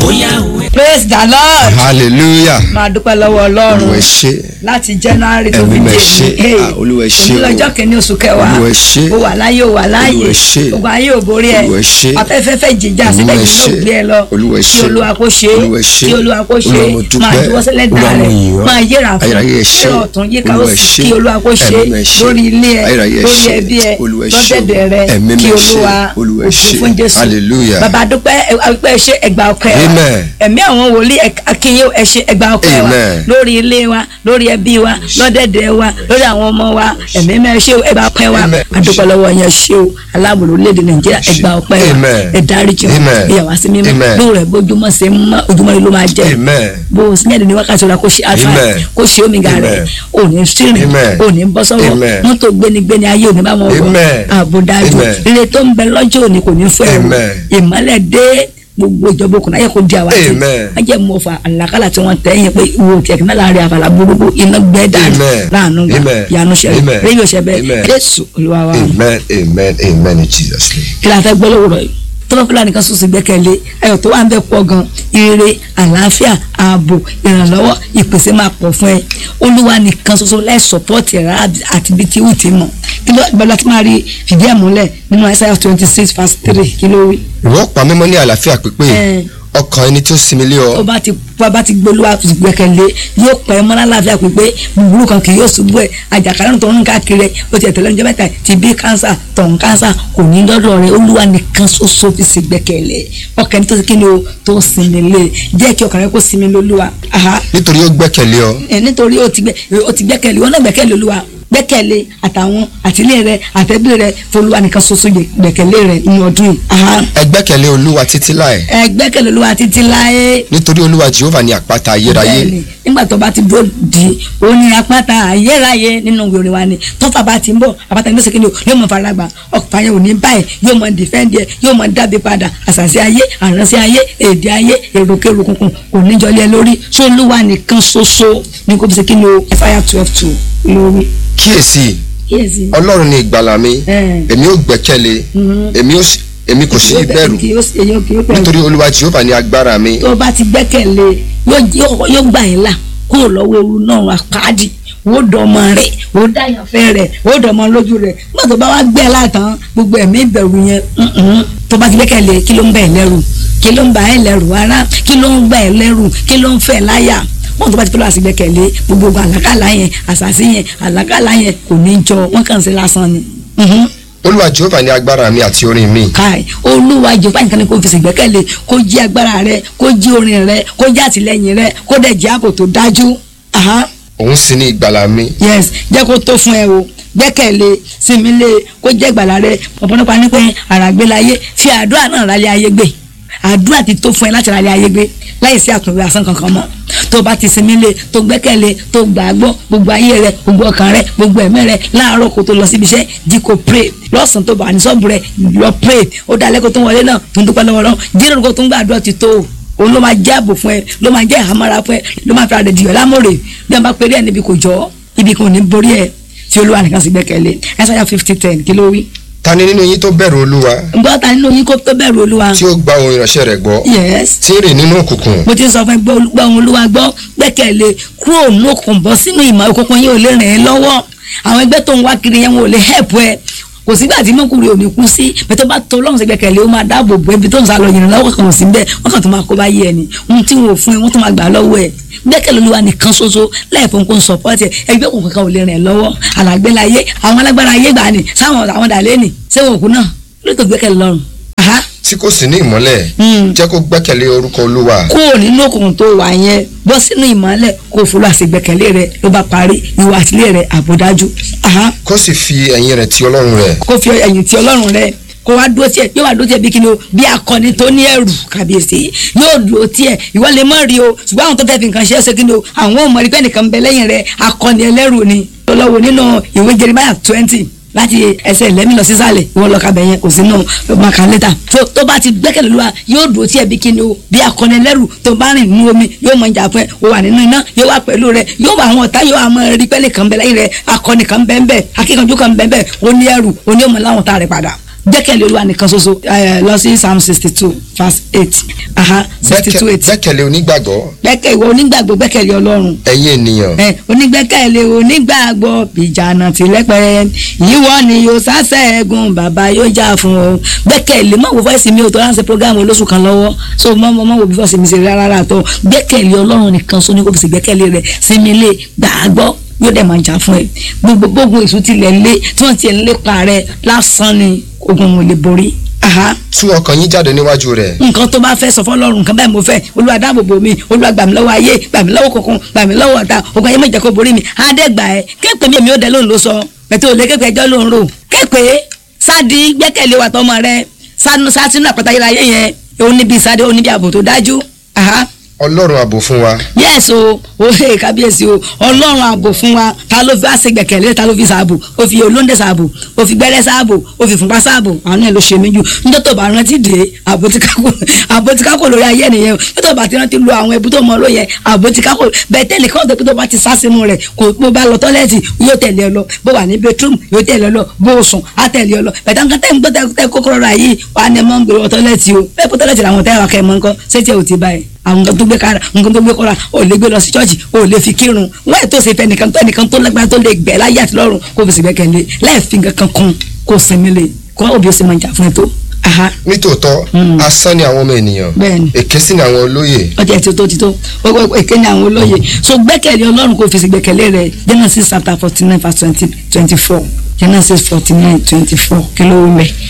bóyá òwe. praise the lord hallelujah máa dúpẹ́ lọ́wọ́ olúwa ọlọ́run ṣe láti january tó Ẹ̀mí fi mẹ́ dé ṣe. ní Ah, Olúwa ṣe o. lọ́jọ́ kìíní oṣù kẹwàá Olúwa ṣe. ó wà láyé ó wà láyé Olúwa ṣe. ogun ayé ò borí ẹ Olúwa ṣe. afẹ́fẹ́fẹ́ jìjà Olúwa síbẹ̀ yìí ló ṣe. gbé ẹ lọ Olúwa kí ṣe. olúwa kó ṣe Olúwa ṣe. kí olúwa kó ṣe Olúwa mo dúpẹ́. máa juwọ́ sílẹ̀ dà Olúwa mo rẹ̀ yìn ọ́. máa yẹra fún Ayérayé ṣe. yẹra ọ̀tún yíká Olúwa òsì ṣe. kí olúwa kó ṣe Ẹ̀mí mẹ́ ṣe. lórí ilé ẹ Ayérayé lórí ṣe. ẹbí ẹ Olúwa ṣe. lọ́dẹ̀dẹ̀ rẹ Ẹ̀mí kí mẹ́ ṣe. olúwa Olúwa ògo ṣe. fún jésù Hallelujah. bàbá dúpẹ́ ẹ ṣe ẹgbà ọpẹ́ wa Amen. ẹ̀mí àwọn wòlíì akínyẹ ẹ ṣe ẹgbà ọpẹ́ wa Amen. lórí ilé wa lórí ẹbí wa lọ́dẹ̀dẹ̀ wa lórí àwọn ọmọ wa ẹ̀mí mẹ́ ṣe ẹgbà ọpẹ́ wa Amen. adúpẹ́ lọ́wọ́ yẹn ṣe o aláàbòrò léde nàìjíríà ẹgbà ọpẹ́ wa Amen. ẹ dáríjì wa Amen. ìyàwó sí mímọ́ Amen. lóòrùn rẹ̀ bójúmọ́ ṣe mọ́ ojúmọ́ rẹ̀ ló máa jẹ́ amen bó o sínyẹ́dì ní wákàtí ọ̀la kó ṣe alfa Amen. kó ṣe omega rẹ̀ Amen. ò ní sírìn Amen. ò ní bọ́ sọ́wọ́ Amen. mọ́tò gbénigbéni ayé ò ní bá wọn wọ̀ Amen. àbòdájú Amen. ire tó ń bẹ lọ́jọ́ òní kò ní fún ẹ̀rù Amen. ìmọ́lẹ̀ dé gbogbo ìjọba òkùnrin ayé kò di àwa tí Amen. wọ́n jẹ́ mọ́ fa àlàkálà tí wọ́n tẹ̀ yẹn pé ìwò kẹ̀kẹ́ náà láàrin àfàlà burúkú iná gbẹ́ dànù Amen. láàánú gbà Amen. yanu ṣẹlẹ̀ Amen. rédíò ṣẹbẹ̀ Amen. jésù olúwa wa amen amen amen in jesus name. kí la fẹ́ gbọ́ lówùrọ̀ yìí tọ́lọ́ fúlàní kan sọ̀sọ̀ gbẹ́kẹ̀lé ayọ̀ tó wà ń bẹ pọ̀ gan ire àlàáfíà ààbò ìrànlọ́wọ́ ìpèsè máa pọ̀ fún ẹ olúwa nìkan ṣoṣo láì sọ̀pọ́ọ̀tì rẹ̀ àti bí tí ó ti mọ̀ kí ló gbọ́dọ̀ tí máa rí fìdí ẹ̀ múlẹ̀ nínú Isaiah twenty six verse three kí ló wí. ìwọ pa mímọ́ ní àlàáfíà pípé Eh. ọkàn ẹni tí ó sinmi lé tó ọ bá ti bá bá ti gbólúwa gbẹ́kẹ̀lé yóò pẹ́ mọ́ lálàáfíà pípé búburú kan kì yóò ṣubú ẹ̀ àjàkálẹ̀ tó ń káàkiri ẹ̀ ó ti ẹ̀tẹ̀lẹ́ ọjọ́ mẹ́ta ti bí kánsà tọ̀hún kánsà kò ní lọ́dọ̀ rẹ̀ olúwa nìkan ṣoṣo fi sì gbẹ́kẹ̀lé ọkàn tó ti kí ni o tó sinmi lé jẹ́ kí ọkàn rẹ kó sinmi lólúwa aha nítorí ó gbẹ́kẹ̀lé ọ ẹ nítorí o ti gbẹ o ti gbẹ́kẹ̀lé wọn náà gbẹ́kẹ̀lé olúwa gbẹ́kẹ̀lé àtàwọn àtìlẹ́ rẹ àtẹ̀bí rẹ fọlúwa nìkan ṣoṣo gbẹ́kẹ̀lé rẹ nínú ọdún yìí aha ẹ gbẹ́kẹ̀lé olúwa títí láì ẹ gbẹ́kẹ̀lé olúwa títí láé nítorí olúwa jehova ní àpáta ayérayé bẹ́ẹ̀ni nígbà tó bá ti dúró di ó ní apáta ayérayé nínú ìwé wa ni tọ́fà bá ti ń bọ̀ apáta ní sèkéde yóò mọ faragbà ọkùnfà yẹn ò ní báyìí yóò mọ dìfẹ́ǹdì ẹ̀ yóò mọ dábì padà àṣàṣì ayé àránṣẹ́ ayé èdè ayé èròkèrò kunkun kò ní jọlé ẹ lórí tó olúwa nìkan ṣoṣo ní kó fi ṣe kí ni o fire twelve two lórí. kíyèsí kíyèsí. ọlọ́run ni ìgbàlà mi Eh. èmi ó gbẹ́kẹ̀lé èmi ó sì- èmi kò sí ìbẹ̀rù nítorí olúwa jehova ní agbára mi tó o bá ti gbẹ́kẹ̀lé yóò yóò- yóò gbà yín là kúrò lọ́wọ́ ewu náà àpáàdì ó dọmọ rẹ̀ ó dáyànfẹ́ rẹ̀ ó dọmọ lójú rẹ̀ nígbà tó bá wá gbẹ́ látàn gbogbo ẹ̀mí ìbẹ̀rù yẹn mm-mm, tó bá ti gbẹ́kẹ̀lé kí ló ń bẹ̀ ẹ́ lẹ́rù kí ló ń bà ẹ́ lẹ́rù ara kí ló ń gbà ẹ́ lẹ́rù kí ló ń fẹ́ láyà wọn tó bá ti fẹ́ lọ́wọ́ sí gbẹ́kẹ̀lé gbogbo àlákàlà yẹn àṣàṣì yẹn àlákàlà yẹn kò ní jọ wọn kàn sí lásán ni. Mhm olúwa jehova ní agbára mi àti orin mi káì olúwa jọba nǹkan ni kò fi ṣègbẹ́kẹ̀lé kó jí agbára rẹ kó jí orin rẹ kó jí àtìlẹ́yìn rẹ kó dẹ̀ jẹ́ ààbò tó dájú. Aha, òun sì ní ìgbàlà mi yes jẹ́ kó tó fún ẹ o gbẹ́kẹ̀lé sinmi lé kó jẹ́ ìgbàlà rẹ ọ̀pọ̀lọpọ̀ ní pé àràgbélayé fi àdúrà náà rálẹ̀ ayé gbé àdúrà ti tó fún ẹ láti rálẹ̀ ayé gbé láì sí àtúnwé asán kankan mọ́ tó bá ti sinmi lé tó gbẹ́kẹ̀lé tó gbàgbọ́ gbogbo ayé rẹ gbogbo ọkàn rẹ gbogbo ẹ̀mí rẹ láàárọ̀ kó tó lọ síbi iṣẹ́ jí kó pray lọ́sàn-án tó bá ní sọ́ọ̀bù rẹ lọ pray ó dá lẹ́kọ̀ọ́ tó wọlé náà tó ń dúpẹ́ lọ́wọ́ lọ́wọ́ jíròrò kó tó ń gbàdúrà ti tó o òun ló máa jẹ́ ààbò fún ẹ ló máa jẹ́ ìhámọ́ra fún ẹ ló máa fi ara rẹ̀ dìyọ̀ lámòrè bí wọ́n bá péré ẹ níbi kò jọ ibi kan ò ní borí ẹ tí olúwa nìkan sì gbẹ́kẹ̀lé ẹsẹ̀ fifty ten kí ló wí. ta ni nínú yín tó bẹ̀rù olúwa ǹgbọ́n ta nínú yín kó tó bẹ̀rù olúwa. tí ó gba ohun ìránṣẹ́ rẹ̀ gbọ́ yes tí ń rìn nínú òkùnkùn mo ti sọ fún ẹ gbọ́ gbọ́ ohun olúwa gbọ́ gbẹ́kẹ̀lé kúrò ní òkùnkùn bọ́ sínú ìmọ̀ òkùnkùn yín ò lè ràn ẹ́ lọ́wọ́ àwọn ẹgbẹ́ tó ń wá kiri yẹn wọn ò lè help ẹ kò sígbà tí mọ́kùnrin ò ní kú sí bẹ́ẹ̀ tó bá tó ọlọ́run sí gbẹ́kẹ̀lé ó máa dáàbò bò ẹbí tó ń sá lọ yìnyín lọ́wọ́ kan ò sí bẹ́ẹ̀ wọ́n kàn tó máa kó bá yé ẹni ohun tí wọn ò fún ẹ wọ́n tó máa gbà lọ́wọ́ ẹ gbẹ́kẹ̀lé olúwa nìkan ṣoṣo láìpẹ́ nǹkan sọ̀pọ́tì ẹgbẹ́ òkùnkùn kan ò lè ràn ẹ́ lọ́wọ́ àlàgbélayé àwọn alágbára ayé gbà ní sáwọn àwọn dàlẹ́ nì sẹ́wọ̀n òkú náà ló tó gbẹ́kẹ̀lé lọ́rùn. Aha tí kò sí ní ìmọ́lẹ̀ Mm. jẹ́ kó gbẹ́kẹ̀lé orúkọ olúwa kúrò nínú òkùnkùn tó wà yẹn bọ́ sínú ìmọ́lẹ̀ kó fúlù àṣegbẹ́kẹ̀lé rẹ ló bá parí ìwà àtìlẹ́ rẹ àbòdájú Aha. kó sì fi ẹ̀yìn rẹ̀ ti ọlọ́run rẹ̀ kó fi ẹ̀yìn tí ọlọ́run rẹ kó wá dúró tiẹ̀ yóò wá dúró tiẹ̀ bí kíni o bí akọni tó ní ẹrù kàbíyèsí yóò dúró tiẹ̀ ìwọ lè mọ̀ rí o ṣùgbọ́n àwọn tó fẹ́ fi nǹkan ṣe é ṣe kíni o àwọn ò mọ̀ rí pé nìkan bẹ lẹ́yìn rẹ akọni ẹlẹ́rù ni lọ́wọ́ nínú ìwé Jeremiah twenty láti ẹsẹ̀ lẹ́mí lọ sísàlẹ̀ ìwọ lọ kàbẹ̀ yẹn kò sínú maka lẹ́tà tó tó bá ti gbẹ́kẹ̀lé lóra yóò dúró tí ẹbí kíni o bí akọni ẹlẹ́rù tó bá rìn nínú omi yóò mọ ìjà fún ẹ o wà nínú iná yóò wà pẹ̀lú rẹ yóò wà àwọn ọ̀tá yóò àmọ́ rí pẹ́lẹ́ kan bẹ lẹ́yìn rẹ akọni kan bẹ́ẹ̀ bẹ́ẹ̀ akíkanjú kan bẹ́ẹ̀ bẹ́ẹ̀ o ní ẹrù o ní ọmọ láwọn ọ̀tá rẹ padà gbẹ́kẹ̀lé olúwa nìkan ṣoṣo ẹ, lọ sí psalm sixty two verse eight aha sixty two eight gbẹ́kẹ̀lé onígbàgbọ́ gbẹ́kẹ̀ ìwọ onígbàgbọ́ gbẹ́kẹ̀lé ọlọ́run ẹ̀yin ènìyàn ẹ onígbẹ́kẹ̀lé onígbàgbọ́ bìjànà tìlẹ́pẹ́ ìwọ ni yóò sásẹ̀gùn bàbá yóò jà fún ọ gbẹ́kẹ̀lé mọ̀ wò fọ́ọ̀sì mi ò tó ránṣẹ́ programu olóṣù kan lọ́wọ́ so mọ̀ mọ̀ mọ̀ wò bí fọ́ọ̀sì mi ṣe rárá rà tó gbẹ́kẹ̀lé ọlọ́run nìkan sọ ní kò fi ṣe gbẹ́kẹ̀lé rẹ̀ sinmi lé gbàgbọ́ yóò dẹ̀ máa jà fún ẹ gbogbo gbogbo èso tilẹ̀ lé tí wọ́n ti ẹ̀ ń lépa rẹ lásán ni ogun ò lè borí. Aha tú ọkàn yín jáde níwájú rẹ̀ nǹkan tó bá fẹ́ sọ fọlọ́run nǹkan báyìí mo fẹ́ olúwa dáàbòbò mi olúwa gbà mí lọ́wọ́ ayé gbà mí lọ́wọ́ kọ̀ọ̀kan gbà mí lọ́wọ́ ọ̀tá ogun ayé méje kó borí mi àádẹ́gbà ẹ̀ kéèpé mi èmi ò dẹ lóhùn ló sọ pẹ̀tẹ́ òde kéèpé ẹjọ́ lóhùn rò kéèpé sáàdì gbẹ́kẹ̀lé wa tọmọ rẹ sásínú àpáta yìí láyé yẹn òun níbi ìsáde òun níbi ààbò tó dájú. Aha ọlọ́run ààbò fún wa yes o ohe kábíyèsí o ọlọ́run ààbò fún wa ta ló fi àṣẹ gbẹ̀kẹ̀lé ta ló fi ṣààbò ó fi olóńdè ṣààbò ó fi gbẹ́rẹ́ ṣààbò ó fi fúnpá ṣààbò àwọn ẹ̀ ló ṣe mí jù níjọ́ tó bá rántí dé ààbò ti kákò ààbò ti kákò lórí ayé nìyẹn o níjọ́ tó bá ti rántí lo àwọn ẹbú tó mọ lóye ààbò ti kákò bẹ́ẹ̀ tẹ́lẹ̀ kọ́ tó tó bá ti sá sínú rẹ̀ kò bó bá lọ tọ́lẹ́ẹ̀tì yóò tẹ̀lé ọ lọ bó wà ní bedroom yóò tẹ̀lé ọ lọ bó o sùn á tẹ̀lé ọ lọ bẹ̀tẹ̀ nǹkan tẹ́ ń gbọ́ tẹ́ kókóró ra yìí wà á ní ẹ mọ́ ń gbèrò tọ́lẹ́ẹ̀tì o bẹ́ẹ̀ kó tọ́lẹ́ẹ̀tì làwọn tẹ́ wà kẹ́ ẹ mọ́ nǹkan ṣé tí ẹ ò ti báyìí àwọn nǹkan tó gbé kára nǹkan tó gbé kọ́ra ò lè gbé lọ sí chọ́ọ̀chì ò lè fi kírun wọ́n ètò ìsèfẹ́ nìkan tó ẹnìkan tó lágbára tó lè gbẹ̀ láyé àti lọ́run kó fi sìgbẹ́ kẹ́lé láì fi nǹkan kan kún kó sinmi lè kó òbí ó sì máa jà fún ẹ tó. aha nítòótọ́ asán ni àwọn ọmọ ènìyàn Bẹ́ẹ̀ni. èké sì ni àwọn olóyè ọjà tí ó tó ti tó gbogbo èké ni àwọn olóye so gbẹ́kẹ̀lé ọlọ́run kó fi sìgbẹ́ kẹ́lé rẹ Genesis chapter forty nine verse twenty twenty four Genesis forty nine twenty four kí ló wù mẹ́.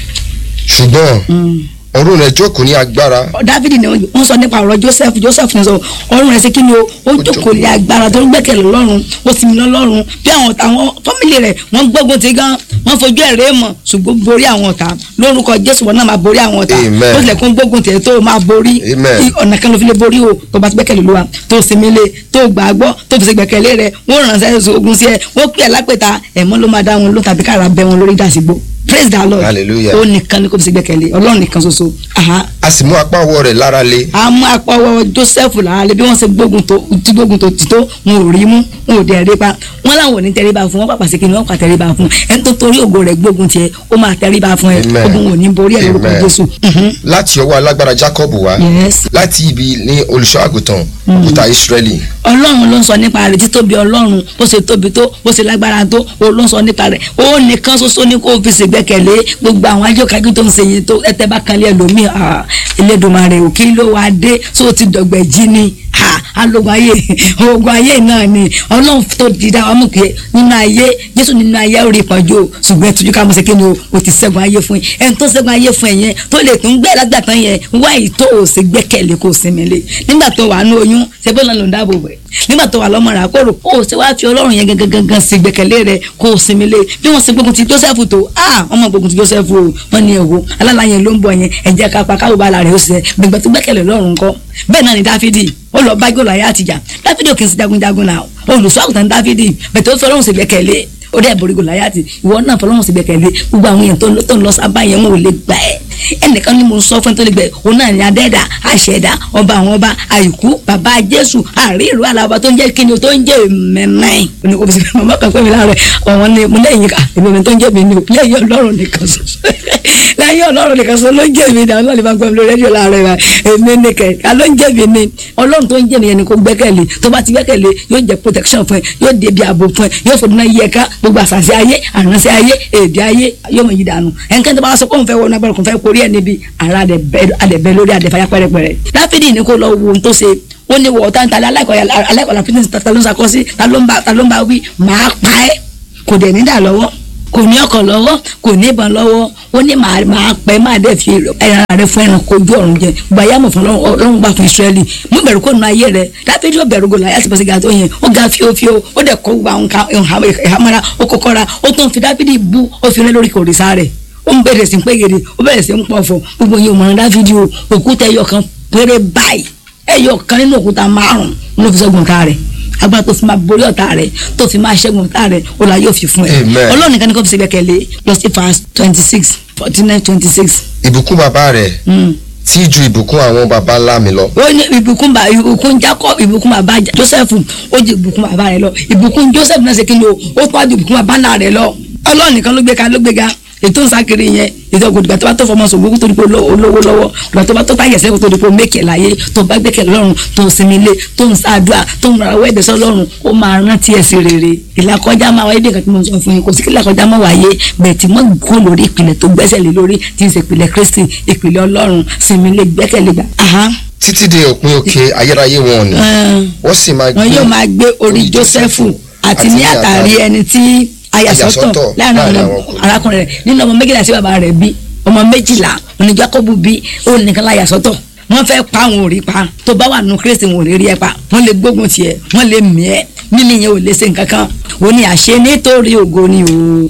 ṣùgbọ́n ọ̀run rẹ̀ jókòó ní agbára dávidi ni wọ́n sọ nípa ọ̀rọ̀ joseph joseph ní sọ ọ̀run rẹ̀ sí kí ni o ó jókòó lé agbára tó ń gbẹ́kẹ̀lé lọ́run ó sì mí lọ́run bí àwọn ọ̀tá àwọn fámìlì rẹ̀ wọ́n gbógun ti gan wọ́n fojú ẹ̀rẹ́ mọ̀ ṣùgbọ́n borí àwọn ọ̀tá lórúkọ jésù wọn náà máa borí àwọn ọ̀tá Amen. ó tilẹ̀ kún gbógun tiẹ̀ tó máa borí Amen. I- ọ̀nà kan ló fi lè borí o tó bá ti gbẹ́kẹ̀lé lóra tó sinmi lé tó gbàgbọ́ tó fi ṣe gbẹ́kẹ̀lé rẹ̀ wọ́n ránṣẹ́ ogun sí ẹ wọ́n pè é lápẹ̀ta ẹ̀mọ́ ló máa dá wọn ló tàbí kára bẹ́ wọn lórí dàsígbò praise the lord Hallelujah. ó nìkan ni kò fi ṣe gbẹ́kẹ̀lé ọlọ́run nìkan ṣoṣo aha a sì mú apá ọwọ́ rẹ̀ lára le àmọ́ apọ̀wọ́ joseph làálẹ̀ bí wọ́n ṣe gbógun tó ti gbógun tó ti tó wọn ò rí mú wọn ò dẹ̀ rí pa wọn làwọn ò ní tẹríba fún wọn pàpà sí kìnìún wọn pa tẹríba fún ẹni tó torí ògo rẹ̀ gbógun tiẹ̀ ó máa tẹríba fún ẹ Amen. ogun ò ní borí ẹ lórúkọ Amen. jésù. Mhm. láti ọwọ́ alágbára jacob wá yes láti ibi ní olùṣọ́ àgùntàn òkúta israẹli ọlọ́run ló ń sọ nípa rẹ̀ títóbi ọlọ́run bó ṣe tóbi tó bó ṣe lágbára tó ó ló ń sọ nípa rẹ̀ ó nìkan ṣoṣo ní kó fi ṣègbẹ́kẹ̀lé gbogbo àwọn ajókájú tó ń ṣe yẹn tó ẹtẹ bá kan lé ẹlòmíì ah, Elédùmarè ò kí ló wá dé tó ti dọ̀gbẹ̀ jí ni ah, alógun ayé ogun ayé náà ni ọlọ́run tó di dá wa mú pé nínú ayé jésù nínú ayé ó rí ìpọ́njú o ṣùgbọ́n ẹtújú ká mọ̀ sí kíni o o ti ṣẹ́gun ayé fún yín ẹni tó ṣẹ́gun ayé fún ẹ yẹn tó lè tún gbẹ́ lágbàtàn yẹn wáyé tó o ṣe gbẹ́kẹ̀lé kó o sinmi lé nígbà tó wà ní oyún ṣe bó lọ́nà ló ń dáàbò bẹ̀ nígbà tó wà lọ́mọ rà kóró o ṣe wá fi ọlọ́run yẹn gangan gangan sí gbẹ́kẹ̀lé rẹ kó o sinmi lé bí wọ́n ṣe gbógun ti joseph tó ah wọ́n mọ̀ gbógun ti joseph o wọ́n ní ẹ̀wò alálà yẹn ló ń bọ̀ yẹn ẹ̀jẹ̀ kápá káwọ́ bá la rẹ̀ ó ṣe gbẹ̀gbẹ̀ tó gbẹ́kẹ̀lé lọ́run kọ́ bẹ́ẹ̀ náà ni dáfídì ó lọ bá gòlò ayé àtijọ́ dáfídì ò kì í sí jagunjagun náà olùṣọ́ àgùntàn dáfídì bẹ̀tẹ̀ ó fi ọlọ́run sí gbẹ́kẹ̀lé ó dẹ́ borí gòláyàtì ìwọ náà fọlọ́run sí gbẹ́kẹ̀lé gbogbo àwọn èèyàn tó ń lọ- tó ń lọ sábà yẹn wọn ò lè gbà ẹ́ ẹnìkan ni mo ń sọ fún ẹ tó lè gbẹ òun náà ní adẹ́dà àṣẹdá ọba àwọn ọba àìkú bàbá jésù àríìrú alábà tó ń jẹ́ kíni o tó ń jẹ́ mẹ́mẹ́ òní kò fi sí màmá kan pé mi láàárọ̀ ọ̀wọ́n ni mo lẹ́yìn ká èmi mi tó ń jẹ́ mi ni o lẹ́yìn ọlọ́run nìkan ṣoṣo lẹ́yìn ọlọ́run nìkan ṣoṣo ló ń jẹ́ mi ni àwọn ọlọ́run bá gbọ́ mi lórí rédíò láàárọ̀ ìwà èmi nìkẹ́ ká ló ń jẹ́ mi ni ọlọ́run tó ń jẹ́ mi yẹn ni kò gbẹ́kẹ̀lé tó bá ti gbẹ́kẹ̀lé yóò jẹ́ protection fún ẹ yóò dé bí ààbò fún ẹ yóò fòdùnà yẹ ká gbogbo àṣàṣe ayé àránṣẹ́ ayé èdè ayé yóò mọ̀ yí dànù ẹnìkan tó bá sọ pé òun fẹ́ wọnú agbára kò fẹ́ korí ẹ̀ níbi ara àdẹ̀bẹ̀ lórí àdẹ̀fáyà pẹ́rẹpẹ́rẹ dáfídì ní kó lọ wo ohun tó ṣe ó ní wọ ọ̀tá níta aláìkọ̀ọ́lá fitness ta ló ń sakọ́ sí ta ló ń bá ta ló ń bá wí máa pa ẹ́ kò dẹ̀ ní dà lọ́wọ́ kò ní ọkọ̀ lọ́wọ́ kò ní ìbọn lọ́wọ́ ó ní màá máa pẹ́ máa dẹ̀ fi ẹran rẹ fún ẹran kojú ọ̀run jẹ gbàyà mọ̀ fún ọlọ́run gbà fún Ísírẹ́lì mú bẹ̀rù kó nu ayé rẹ dáfídì ó bẹ̀rù gòlà yàtọ̀ pẹ̀sẹ̀ gàtó yẹn ó ga fíofío ó dẹ̀ kọ́ gbà nǹkan ìhámọ́ra ó kọ́kọ́ra ó tún fi dáfídì bú ó fi rẹ́ lórí kòrìsà rẹ̀ ó ń bẹ̀rẹ̀ sí ń pégede ó bẹ̀rẹ̀ sí ń pọ̀fọ̀ gbogbo yẹn ò mọ̀ dáfídì o òkúta ẹyọ kan péré báyìí ẹyọ kan nínú òkúta márùn ló fi ṣẹ́gun ọ̀tá rẹ̀ agbára tó fi máa borí ọ̀tá rẹ̀ tó fi máa ṣẹ́gun ọ̀tá rẹ̀ ó la yóò fi fún ẹ Amen. ọlọ́run nìkan ni kò fi ṣe gbẹ́kẹ̀lé lọ sí verse twenty six forty nine twenty six. ìbùkún bàbá rẹ̀ tí ju ìbùkún àwọn baba ńlá mi lọ ó ní ìbùkún bá ìbùkún Jacob ìbùkún bàbá Joseph ó ju ìbùkún bàbá rẹ̀ lọ ìbùkún Joseph náà ṣe kí ni o ó tọ́ ju ìbùkún bàbá náà rẹ̀ lọ ọlọ́run nìkan ló gbé ka ló gbé ga ètò ìsákiri yẹn ètò ògùdìgbà tó bá tó fọmọ sògbó tó di pé olówó lọ́wọ́ ìgbà tó bá tó táyà sẹ́kù tó di pé o mékè láyé tó bá gbẹ́kẹ̀ lọ́rùn tó ń sinmi lé tó ń ṣàdúrà tó ń ra wẹ́ẹ̀dẹ̀ sọ lọ́rùn ó máa rántí ẹ̀ sí rere ìlàkọjá máa wáyé bí nǹkan tí mo sọ fún yín kò sí kí ìlàkọjá máa wáyé bẹ́ẹ̀ tí mo kó lórí ìpìlẹ̀ tó gbẹ́sẹ̀ lé lórí tí ń ṣe ìpìlẹ̀ Kristi ìpìlẹ̀ Ọlọ́run sinmi lé gbẹ́kẹ̀lé gbà. títí dé òpin òkè ayérayé wọn ni wọ́n sì máa gbé wọn yóò máa gbé orí Jósẹ́fù àti ní àtàrí ẹni tí ayàsọ́tọ̀ láàrin àwọn arákùnrin rẹ̀ nínú ọmọ méjìlá tí bàbá rẹ̀ bí ọmọ méjìlá òní Jákọ́bù bí òun nìkan láyàsọ́tọ̀ wọ́n fẹ́ pa àwọn òrí pa tó bá wà nù Kristi wọn ò lè rí ẹ pa wọ́n lè gbógun tiẹ̀ wọ́n lè mí ẹ mímí yẹn ò lè ṣe nǹkan kan ó ní àṣẹ nítorí ògo ni o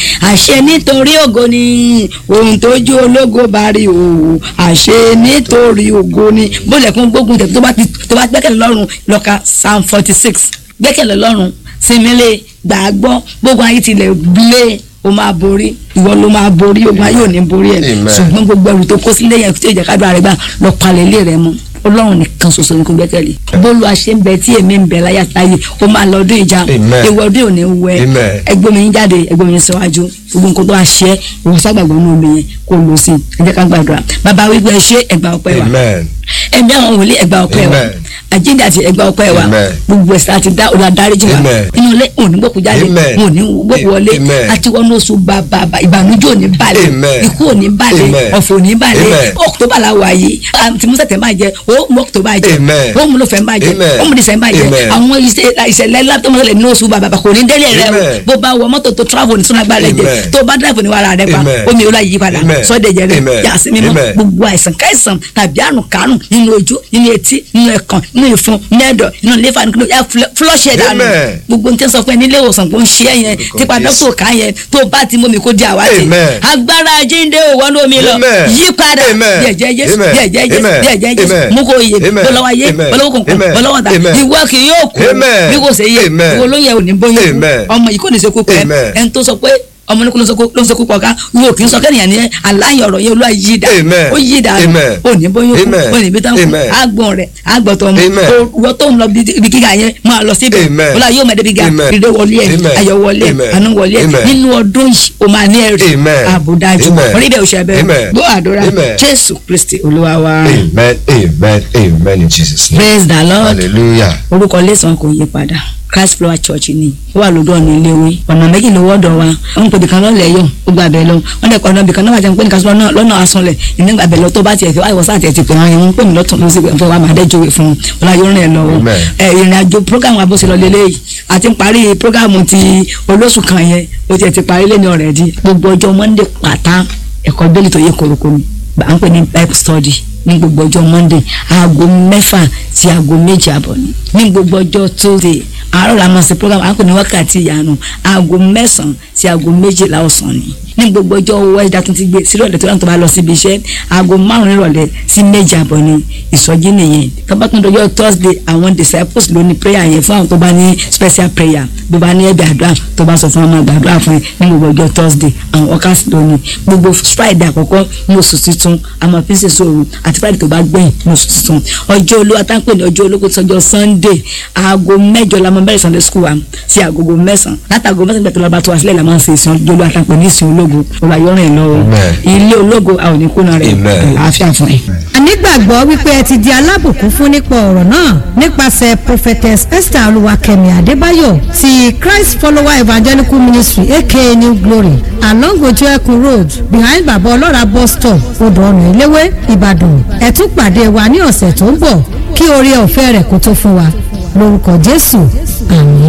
àṣẹ nítorí ògo ni ohun tójú ológo bá rí o àṣẹ nítorí ògo ni bólẹ̀ fún gbógun tẹ̀ tó bá gbẹ́kẹ̀lé lọ́rùn lọ́ka psalm forty six gbẹ́kẹ̀lé lọ́rùn sinmile gbàgbọ́ gbogbo ayé tilẹ̀ bilé o máa borí ìwọ ló máa borí ogun ayé ò ní borí ẹ ṣùgbọ́n gbogbo ẹrù tó kó sílé yẹn tó ìjà kádùn àrẹ́gbà lọ palẹ̀ ilé rẹ mọ́ ọlọ́run nìkan ṣoṣo ní kò gbẹ́kẹ̀lé bólú àṣẹ ń bẹ tí èmi ń bẹ láyà táyé o máa lọ ọdún ìjà ìwọ ọdún òní wẹ ẹgbẹ́ mi jáde ẹgbẹ́ mi síwájú gbogbo nǹkan tó wá ṣe ìwọ ságbàgbọ́ ní omi yẹn kò lọ sí ẹ jẹ́ ká gbàdúrà bàbá wípé ṣé ẹgbà ọpẹ́ wa ẹ̀mí àwọn wòlíì ẹgbà ọpẹ́ wa àjíǹde àti ẹgbà ọpẹ́ wa gbogbo ẹsẹ àti dá ọlá dáríjì wa inú ilé òní gbòkú jáde òní gbòkú wọlé àti wọnú oṣù bàbà ìbànújẹ́ òní balẹ̀ ikú òní balẹ̀ ọ̀fọ̀ òní balẹ̀ ọkùtọ́bà la wà yìí àti musa tẹ̀ máa jẹ ó mú ọkùtọ́bà jẹ ó mú lọ́fẹ̀ẹ́ máa jẹ ó mú dísẹ̀ máa jẹ àwọn ìṣẹ̀lẹ̀ látọmọlẹ̀ ní oṣù bàbà kò ní délé rẹ o bó bá wọ mọ́tò tó travel ní sọ́nà gbàlẹ̀ jẹ tó bá drive ní wàrà rẹ pa omi ìwúlá yìí padà sọ́dẹ̀jẹ̀ rẹ yà sí mímọ́ gbogbo àìsàn káìsàn tàbí àrùn kárùn nínú ojú nínú etí nínú ẹ̀kàn nínú ìfun nínú ẹ̀dọ̀ nínú lífà nínú ẹ flush ẹ̀ dànù gbogbo n tẹ́ sọ pé nílé ìwòsàn kò ń ṣe é yẹn tipa dókítà ká yẹn tó bá ti mú mi kó di àwátì agbára jíǹde òwò ní omi lọ yí padà díẹ̀jẹ̀ Jésù díẹ̀jẹ̀ Jésù díẹ̀jẹ̀ Jésù mú kó yẹ bọ́lọ́wọ́ yé bọ́lọ́wọ́ kọ̀ọ̀kan bọ́lọ́wọ́ ta ìwọ kì yóò kú bí kò ṣe yé ìwọ ló yẹ òní bóyá ọmọ yìí kò ní ṣe kú pẹ́ ẹni tó sọ pé ọmọ ní kó ló ń sọ kókó ọ̀ká wo kì í sọ kẹ́nìyàn ní aláyọ̀ ọ̀rọ̀ yẹn olúwa yí dà ó yí dà ó ní bóyá ó ní bí tán kú àgbọ̀n rẹ̀ àgbọ̀tọ̀ ọmọ wọ́n tó ń lọ ibi gíga yẹn máa lọ síbẹ̀ olúwa yóò mọ̀ débi ga ìdè wọlé ẹ̀ ayọ̀ wọlé ẹ̀ àánú wọlé ẹ̀ nínú ọdún yìí o máa ní ẹ̀rí àbùdájú orí bẹ́ẹ̀ òṣè bẹ́ẹ̀ gbọ́ àdúrà jésù kristi olúwa wa. amen amen amen in jesus name. praise the lord hallelujah. orúkọ lẹ́sàn-án kò yí padà christ flower church ni ó wà lójú ọ̀nà iléèwé ọ̀nà méjì ló wọ́dọ̀ wa wọ́n ń pè bìkan lọ́lẹ̀ yọ̀ ó gba abẹ́ lọ wọ́n lẹ̀ kọ́ ọ̀nà bìkan náà wà jẹun pé nìkan sọ́nà lọ́nà asunlẹ̀ ìní gba abẹ́ lọ tó bá tiẹ̀ fi wáyé wọ́sá àti ẹ̀tì pé wọ́n yẹn ń pè mí lọ́tún ló sì fẹ́ wà máa dẹ́jọ́ fún un ọ̀la yóò rìn ẹ̀ lọ́wọ́ ẹ̀ ìrìn àjò program wa bó ṣe lọ lélẹ́yìí àti parí program ti olóṣù kan yẹn ó tiẹ̀ ti parí lẹ́ni ọ̀rẹ́dì gbogbo ọjọ́ monday pátá ẹ̀kọ́ bẹ́ẹ̀lì tó yẹ koroko ni à ń pè ní bible study ní gbogbo ọjọ́ monday aago mẹ́fà sí aago méje àbọ̀ ni ní gbogbo ọjọ́ tuesday àárọ̀ la máa ṣe program à ń pè ní wákàtí ìyanu aago mẹ́sàn-án sí aago méjìlá ọ̀sán ni ní gbogbo ọjọ́ wẹ́ẹ́dá tó ti gbé sílẹ̀ ọ̀dẹ̀ tó láǹtọ̀ bá lọ síbi iṣẹ́ aago márùn-ún ìrọ̀lẹ́ sí méje àbọ̀ ni ìsọjí nìyẹn tọ́ba tó ń dọjọ́ thursday àwọn disciples ló ní prayer yẹn fún àwọn tó bá ní special prayer tó bá ní ẹ̀bẹ̀ àdúrà tó bá sọ fún ọmọ àgbàdúrà fún ẹ ní gbogbo ọjọ́ thursday àwọn workers ló ní gbogbo friday àkọ́kọ́ ní oṣù tuntun àmọ́ fi ń ṣe sóòrùn àti friday tó bá gbẹ̀yìn ní oṣù tuntun ọjọ́ olówó táǹpẹ̀ ní ọjọ́ olóko sọjọ́ sunday aago mẹ́jọ la máa bẹ̀rẹ̀ sunday school wa sí agogo mẹ́sàn-án látàgò mẹ́sàn-án gbẹ̀tọ̀ lọ́ba tó wá sílẹ̀ la máa ń ṣe ìsìn ọjọ́ olówó táǹpẹ̀ ní ìsìn ológo ọba yọrin lọ́wọ́ ilé ológo a ò ní kóná rẹ̀ àlàáfíà fún ẹ. ànígbàgbọ́ wípé ẹ ti di alábùkún fún nípa ọ̀rọ̀ náà nípasẹ̀ prophetess esther olúwakẹ́mi adébáyọ̀ ti christ follower evangelical ministry aka new glory along ojú ẹkùn road behind baba ọlọ́ra bus stop odò ọ̀nà ìléwé ìbàdàn ẹ tún pàdé wa ní ọ̀sẹ̀ tó ń bọ̀ kí oore ọ̀fẹ́ rẹ̀ kó tó fún wa lórúkọ jésù àmín.